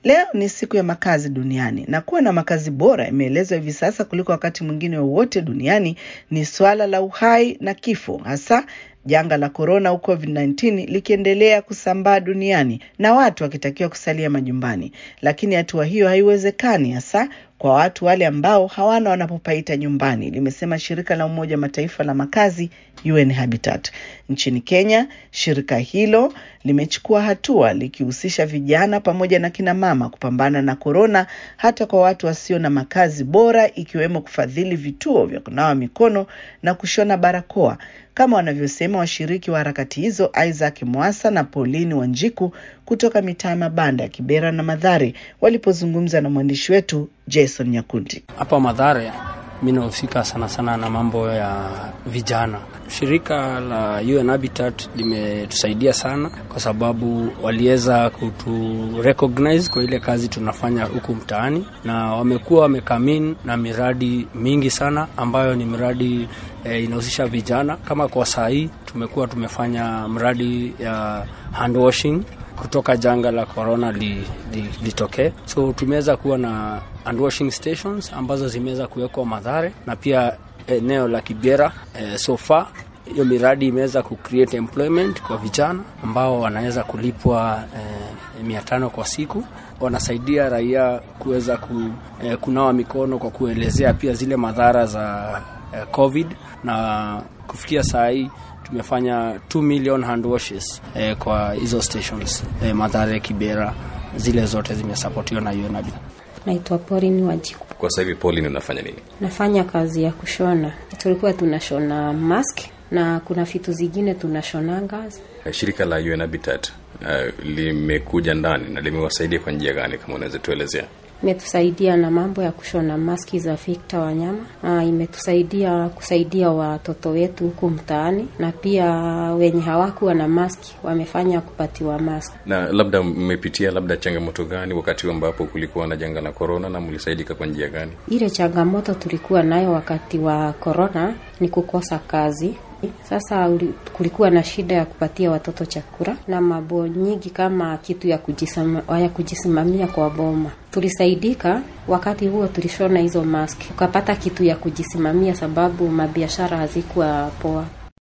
Leo ni siku ya makazi duniani na kuwa na makazi bora imeelezwa hivi sasa kuliko wakati mwingine wowote duniani ni swala la uhai na kifo, hasa janga la korona au COVID-19 likiendelea kusambaa duniani na watu wakitakiwa kusalia majumbani. Lakini hatua hiyo haiwezekani hasa kwa watu wale ambao hawana wanapopaita nyumbani, limesema shirika la Umoja wa Mataifa la makazi UN Habitat. Nchini Kenya, shirika hilo limechukua hatua likihusisha vijana pamoja na kina mama kupambana na korona, hata kwa watu wasio na makazi bora, ikiwemo kufadhili vituo vya kunawa mikono na kushona barakoa, kama wanavyosema washiriki wa harakati hizo Isaac Mwasa na Pauline Wanjiku kutoka mitaa ya mabanda ya Kibera na Madhare walipozungumza na mwandishi wetu Jason Nyakundi. Hapa Madhare mi nahusika sana sana na mambo ya vijana. Shirika la UN Habitat limetusaidia sana kwa sababu waliweza kutu recognize kwa ile kazi tunafanya huku mtaani, na wamekuwa wamekamin na miradi mingi sana ambayo ni miradi e, inahusisha vijana. Kama kwa saa hii tumekuwa tumefanya mradi ya hand washing kutoka janga la corona litokee li, li so tumeweza kuwa na hand washing stations ambazo zimeweza kuwekwa Madhare na pia eneo la Kibera. E, so far hiyo miradi imeweza ku create employment kwa vijana ambao wanaweza kulipwa e, mia tano kwa siku. Wanasaidia raia kuweza ku, e, kunawa mikono kwa kuelezea pia zile madhara za e, COVID na kufikia saa hii tumefanya 2 million hand washes eh, kwa hizo stations eh, Mathare, Kibera, zile zote zimesapotiwa na UNAB. Naitwa Pauline Wanjiku. Kwa sasa hivi Pauline, unafanya nini? Nafanya kazi ya kushona. Tulikuwa tunashona mask na kuna vitu zingine tunashonanga. Shirika la UN Habitat uh, limekuja ndani na limewasaidia kwa njia gani, kama unaweza tuelezea? Imetusaidia na mambo ya kushona maski za Victor Wanyama. Aa, imetusaidia kusaidia watoto wetu huku mtaani, na pia wenye hawakuwa na maski wamefanya kupatiwa maski. Na labda mmepitia labda changamoto gani wakati ambapo kulikuwa na janga la korona, na mlisaidika kwa njia gani? Ile changamoto tulikuwa nayo wakati wa korona ni kukosa kazi. Sasa kulikuwa na shida ya kupatia watoto chakula na mambo nyingi kama kitu ya kujisama, ya kujisimamia kwa boma. Tulisaidika wakati huo, tulishona hizo mask, tukapata kitu ya kujisimamia sababu mabiashara hazikuwa poa.